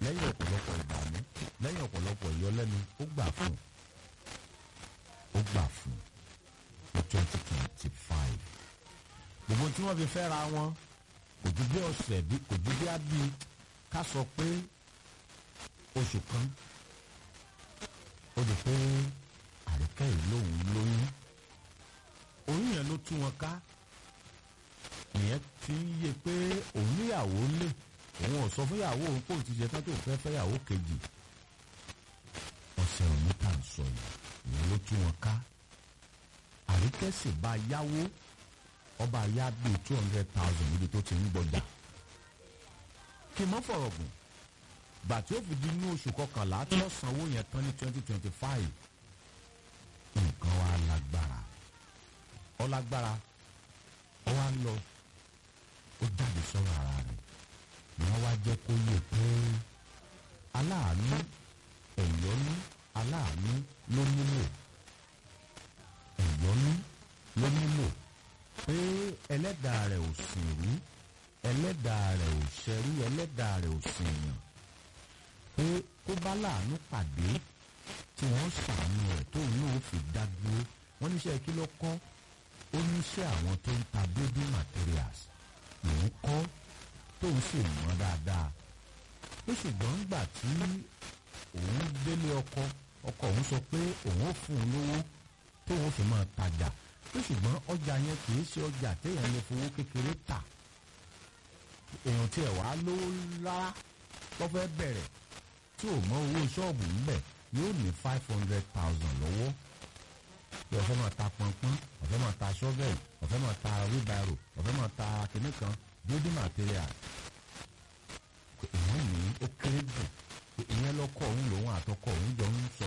lẹ́yìn ọ̀pọ̀lọpọ̀ ìdààmú lẹ́yìn ọ̀pọ̀lọpọ̀ ìyọlẹ́nu ó gbà fún ó gbà fún ní twenty twenty five gbogbo tí wọ́n fi fẹ́ ra wọn kò ju bí ọ̀sẹ̀ bí kò ju bí ábí ká sọ pé oṣù kan ó di pé àríkẹ́ yìí lòun lóyún oyún yẹn ló tú wọn ká nìyẹn fi ń yé pé òun níyàwó lé òun ò sọ fún ìyàwó òun kò ti ṣe tán tó fẹ́ fẹ́ ìyàwó kejì ọ̀sẹ̀ òní tà ń sọ yìí ìyẹn ló tú wọn ká àríkẹ́ sì bá yáwó ọba yá bíi two hundred thousand níbi tó ti ń gbọjà kí n mọ́ fọ̀rọ̀ gùn gbà tí ó fi di inú oṣù kọkànlá tí ó sanwó yẹn tán ní twenty twenty five nǹkan wa lágbára ọ lágbára ọ wá ń lọ ó jáde sọ̀rọ̀ ara rẹ̀ ni wọ́n wá jẹ́ kó yẹ pé aláàánú ẹ̀yọ́nú aláàánú ló nílò ẹ̀yọ́nú ló nílò pé ẹlẹ́dàá rẹ̀ ò sìn rí ẹlẹ́dàá rẹ̀ ò ṣẹ́rí ẹlẹ́dàá rẹ̀ ò sìn yàn pé kó bá láàánú pàdé tí wọ́n ṣàánú rẹ̀ tóun náà fi dá dúró wọ́n níṣẹ́ kí ló kọ́ ó níṣẹ́ àwọn tó ń ta building materials lòún kọ́ tóun sì mọ̀ dáadáa ó ṣùgbọ́n gbà tí òun délé ọkọ ọkọ òun sọ pé òun ó fún un lówó tóun fi máa tajà ó ṣùgbọ́n ọjà yẹn kì í ṣe ọjà téèyàn lè fowó kékeré tà èèyàn tiẹ̀ wá lówó rárá tó fẹ́ bẹ̀rẹ̀ tí ò mọ owó ṣọ́ọ̀bù ńbẹ̀ yóò ní five hundred thousand lọ́wọ́ bí ọ̀fẹ́ máa ta pọnpọ́n ọ̀fẹ́ máa ta ṣọ́vẹ̀lì ọ̀fẹ́ máa ta wheelbarrow ọ̀fẹ́ máa ta kinní kan building material èèyàn ní ó kéré jù ìyẹn lọ́kọ̀ òun lòun àtọkọ̀ òun jọ ń sọ